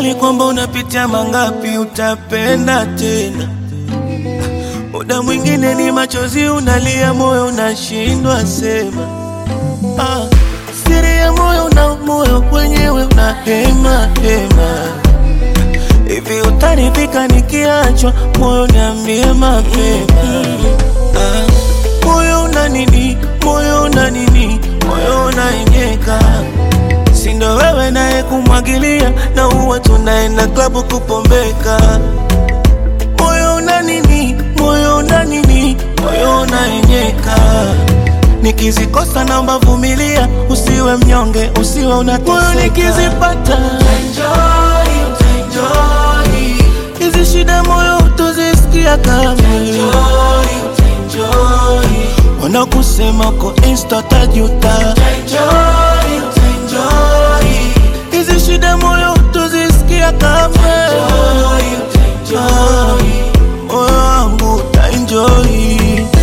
Ukweli kwamba unapitia mangapi, utapenda tena. Muda mwingine ni machozi unalia, moyo unashindwa sema. Ah, siri ya moyo na moyo wenyewe unahema hema. Hivi utaridhika nikiachwa, moyo niambie mapema. Ah, moyo una nini, moyo una nini, moyo unaenyeka sindo wewe naye kumwagilia na uwe tunaenda klabu kupombeka. Moyo una nini, moyo una nini, moyo unaenyeka. Nikizikosa naomba vumilia, usiwe mnyonge, usiwe unateseka. Moyo nikizipata Enjoy, utaenjoy, hizi shida, moyo utozisikia kamwe. enjoy, utaenjoy, Wanakusema uko insta tajuta, enjoy, utaenjoy, hizi shida, moyo utozisikia kamwe. enjoy, utaenjoy. moyo wangu utaenjoy.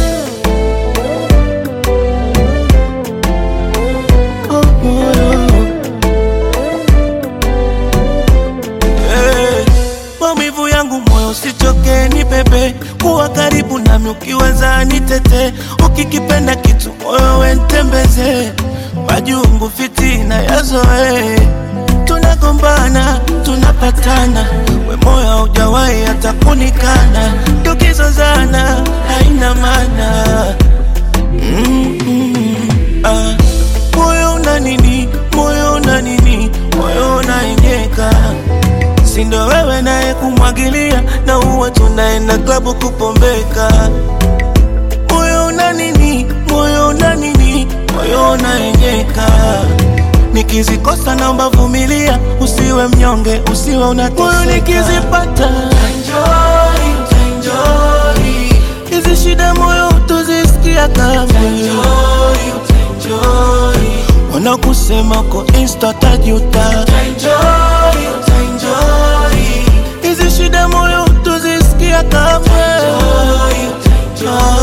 Oh, moyo. Eh, Maumivu yangu moyo usichoke, ni pepe kuwa karibu nami, ukiweza nitete, ukikipenda kitu moyo wentembeze, majungu fitina yazoe, tunagombana tunapatana, we moyo haujawahi hata kunikana, tukizozana haina maana mm -mm. ah. Moyo una nini, moyo una nini, moyo unaenyeka sindo wewe naye kumwagilia na uwe tunaenda klabu kupombeka. Moyo una nini, moyo una nini, moyo unaenyeka. Nikizikosa naomba vumilia, usiwe mnyonge, usiwe unateseka. Moyo nikizipata Enjoy, utaenjoy, hizi shida, moyo utozisikia kamwe. enjoy, utaenjoy, Wanakusema uko insta tajuta, enjoy, utaenjoy, hizi shida, moyo utozisikia kamwe. enjoy, utaenjoy.